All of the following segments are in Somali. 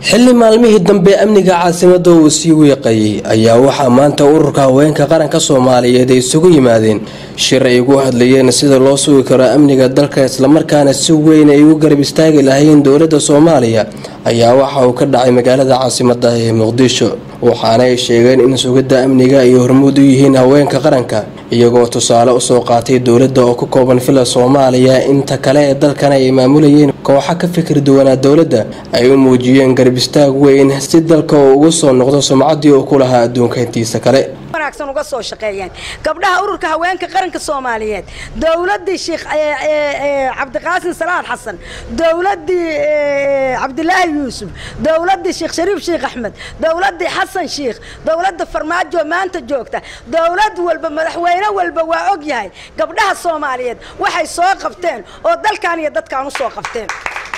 xilli maalmihii dambe amniga caasimada uu sii weeqayay ayaa waxaa maanta ururka haweenka qaranka soomaaliyeed ay isugu yimaadeen shir ay ugu hadlayeen sida loo sugi karo amniga dalka islamarkaana si weyn ay u garab istaagi lahayn dowlada soomaaliya ayaa waxa uu ka dhacay magaalada caasimada ee muqdisho waxaana ay sheegeen in sugidda amniga ay hormuud u yihiin haweenka qaranka iyagoo tusaale usoo qaatay dowladda oo ka kooban fila soomaaliya inta kale ee dalkana ay maamulayeen kooxa ka fikir duwanaa dowladda ay u muujiyeen garab istaag weyn si dalka uu ugu soo noqdo sumcaddii uu ku lahaa adduunka intiisa kale wanaagsan uga soo shaqeeyeen gabdhaha ururka haweenka qaranka soomaaliyeed dowladii sheekh cabdiqaasim salaad xasan dowladii cabdilaahi yuusuf dowladii sheekh shariif sheekh axmed dowladii xasan sheekh dowladda farmaajo maanta joogta dowlad walba madaxweyne walba waa og yahay gabdhaha soomaaliyeed waxay soo qabteen oo dalkan iyo dadkan u soo qabteen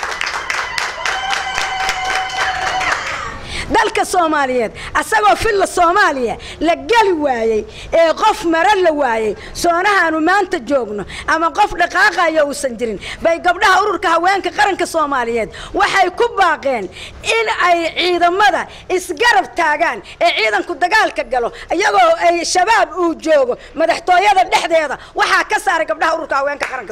dalka soomaaliyeed asagoo filla soomaaliya la geli waayey ee qof mara la waayey soonahaanu maanta joogno ama qof dhaqaaqaya uusan jirin bay gabdhaha ururka haweenka qaranka soomaaliyeed waxay ku baaqeen in ay ciidamada isgarab taagaan ee ciidanku dagaalka galo iyagoo ay shabaab uu joogo madaxtooyada dhexdeeda waxaa ka saaray gabdhaha ururka haweenka qaranka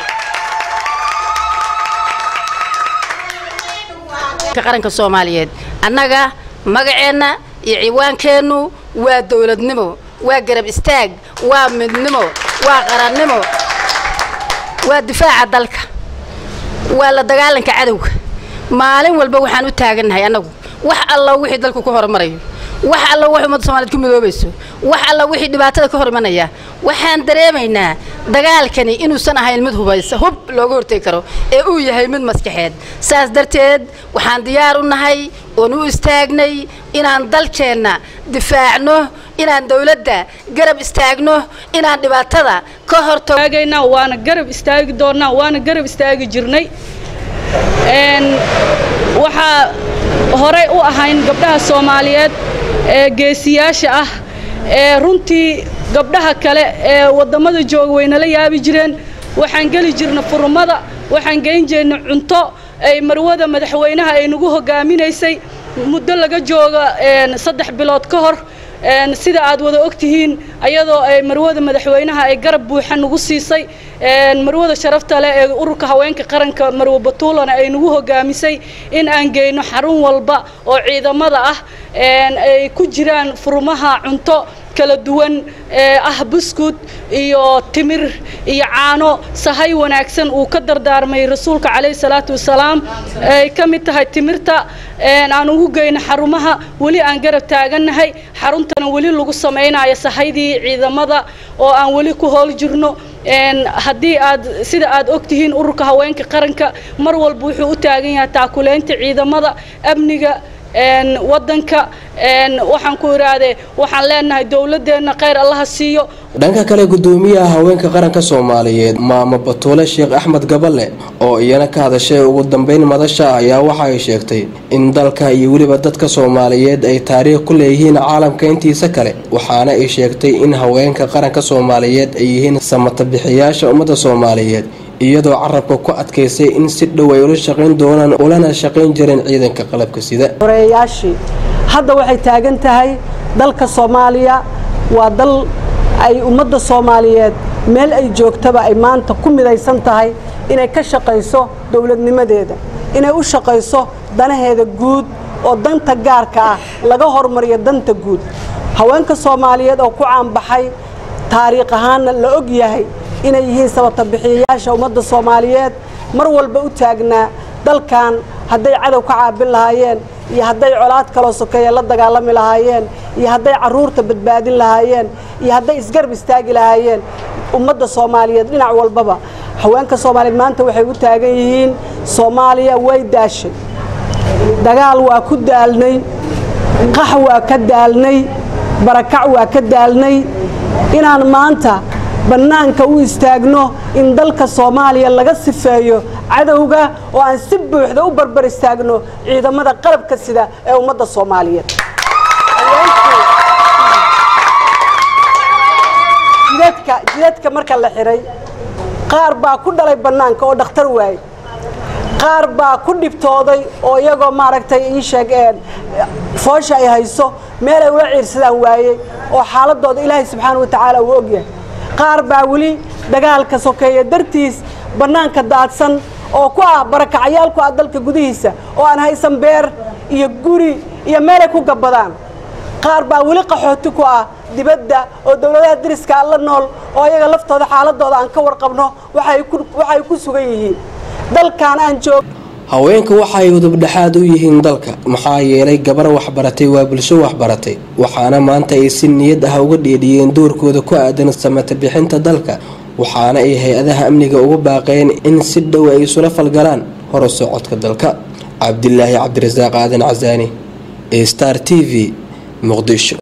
qaranka soomaaliyeed annaga magaceenna iyo ciwaankeennu waa dowladnimo waa garab istaag waa midnimo waa qarannimo waa difaaca dalka waa la dagaalanka cadowga maalin walba waxaan u taagannahay annagu wax alla wixii dalku ku horumarayo wax alla wax ummadda somaliyed ku midoobayso wax alla wixii dhibaatada ka hor imanaya waxaan dareemaynaa dagaalkani inuusan ahayn mid hubaysa hub looga hortegi karo ee uu yahay mid maskaxeed saas darteed waxaan diyaar u nahay oon u istaagnay inaan dalkeenna difaacno inaan dowladda garab istaagno inaan dhibaatada ka hortagna waana garab istaagi doonnaa waana garab istaagi jirnay waxaa horey u ahayn gabdhaha soomaaliyeed ee geesiyaasha ah ee runtii gabdhaha kale ee waddamada jooga waynala yaabi jireen waxaan geli jirna furmada waxaan geyn jirna cunto ay marwada madaxweynaha ay nagu hogaaminaysay muddo laga jooga saddex bilood ka hor sida aad wada og tihiin ayadoo ay marwada madaxweynaha ay garab buuxa nagu siisay marwada sharafta leh ee ururka haweenka qaranka marwe batuulana ay nagu hogaamisay in aan geyno xarun walba oo ciidamada ah ay ku jiraan furmaha cunto kala duwan ee ah buskud iyo timir iyo caano sahay wanaagsan uu ka dardaarmay rasuulka calayhi salaatu wasalaam ay ka mid tahay timirta aan ugu geyno xarumaha weli aan garab taagannahay xaruntana weli lagu samaynayo sahaydii ciidamada oo aan weli ku hool jirno haddii aad sida aad og tihiin ururka haweenka qaranka mar walba wuxuu u taagan yahay taakuleynta ciidamada amniga wadanka waxaan ku idhaahdee waxaan leenahay dowladeenna khayr allaha siiyo dhanka kale gudoomiyaha haweenka qaranka soomaaliyeed maamo batuule sheekh axmed gaballe oo iyana ka hadashay ugu dambeyn madasha ayaa waxa ay sheegtay in dalka iyo weliba dadka soomaaliyeed ay taariikh ku leeyihiin caalamka intiisa kale waxaana ay sheegtay in haweenka qaranka soomaaliyeed ay yihiin samatabixiyaasha ummadda soomaaliyeed iyadoo carabka ku adkaysay in si dhow ay ula shaqayn doonaan ulana shaqayn jireen ciidanka qalabka sida horeeyaashii hadda waxay taagan tahay dalka soomaaliya waa dal ay ummadda soomaaliyeed meel ay joogtaba ay maanta ku midaysan tahay inay ka shaqayso dowladnimadeeda inay u shaqayso danaheeda guud oo danta gaarka ah laga hormariyo danta guud haweenka soomaaliyeed oo ku caanbaxay taariikh ahaanna la og yahay inay yihiin sabatabixiyayaasha ummadda soomaaliyeed mar walba u taagnaa dalkan hadday cadow ka caabin lahaayeen iyo hadday colaad kaloo sokeeya la dagaalami lahaayeen iyo hadday carruurta badbaadin lahaayeen iyo hadday isgarab istaagi lahaayeen ummadda soomaaliyeed dhinac walbaba haweenka soomaaliyeed maanta waxay u taagan yihiin soomaaliya way daashay dagaal waa ku daalnay qax waa ka daalnay barakac waa ka daalnay inaan maanta bannaanka u istaagno in dalka soomaaliya laga sifeeyo cadowga oo aan si buuxda u barbar istaagno ciidamada qalabka sida ee ummadda soomaaliyeed jidadka jidadka marka la xihay qaar baa ku dhalay bannaanka oo dhakhtar waaye qaar baa ku dhibtooday oo iyagoo maaragtay ii sheegeen foosha ay hayso meel ay ula ciirsadaan waayey oo xaaladooda ilaahay subxaana wa tacaala uu ogyahay qaar baa weli dagaalka sokeeya dartiis bannaanka daadsan oo ku ah barakacayaal ku ah dalka gudihiisa oo aan haysan beer iyo guri iyo meelay ku gabbadaan qaar baa weli qaxooti ku ah dibadda oo dowladaha dariska alla nool oo iyaga laftooda xaaladooda aan ka warqabno waxay ku sugan yihiin dalkan aan joog haweenka waxa ay udubdhexaad u yihiin dalka maxaa yeelay gabar waxbaratay waa bulsho waxbaratay waxaana maanta ay si niyad ah uga dheedhiyeen doorkooda ku aadan samata bixinta dalka waxaana ay hay-adaha amniga ugu baaqeen in si dhow ay isula falgalaan horo socodka dalka cabdilaahi cabdirasaaq aadan casaani star t v muqdisho